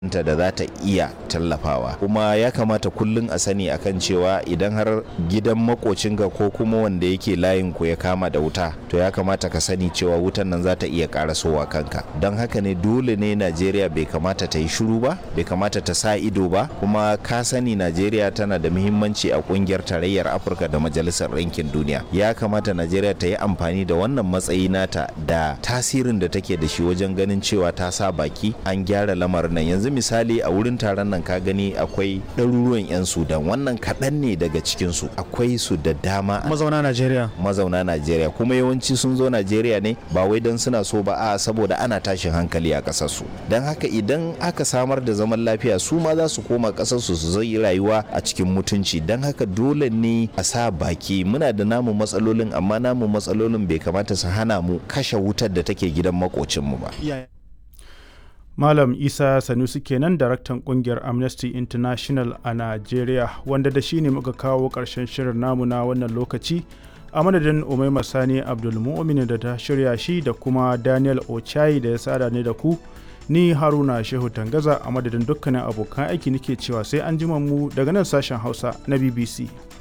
ta da za ta iya tallafawa kuma ya kamata kullum a sani akan cewa idan har gidan makocinka ko kuma wanda yake layin ku ya kama da wuta to ya kamata ka sani cewa wutan nan za ta iya karasowa kanka don haka ne dole ne najeriya bai kamata ta yi shiru ba bai kamata ta sa ido ba kuma ka sani najeriya tana da muhimmanci a kungiyar tarayyar afirka da majalisar ɗinkin duniya ya kamata najeriya ta yi amfani da wannan matsayi nata da tasirin da take da shi wajen ganin cewa ta sa baki an gyara lamarin nan yanzu misali a wurin taron nan ka gani akwai ɗaruruwan 'yan sudan wannan kaɗan ne daga cikinsu akwai su da dama mazauna najeriya mazauna najeriya kuma yawanci sun zo najeriya ne ba wai don suna so ba a saboda ana tashin hankali a ƙasarsu don haka idan aka samar da zaman lafiya su ma za su koma ƙasarsu su zai rayuwa a cikin mutunci don haka dole ne a sa baki muna da namu matsalolin amma namu matsalolin bai kamata su hana mu kashe wutar da take gidan makocinmu ba Malam Isa Sanusi kenan daraktan kungiyar Amnesty International a Najeriya wanda da shi ne muka kawo ƙarshen shirin namu na wannan lokaci a madadin Umaima Sani Abdulmumin da ta shirya shi da kuma Daniel Ochai da ya sada ne da ku ni Haruna Shehu Tangaza a madadin dukkanin abokan aiki nake cewa sai an mu daga nan sashen Hausa na BBC.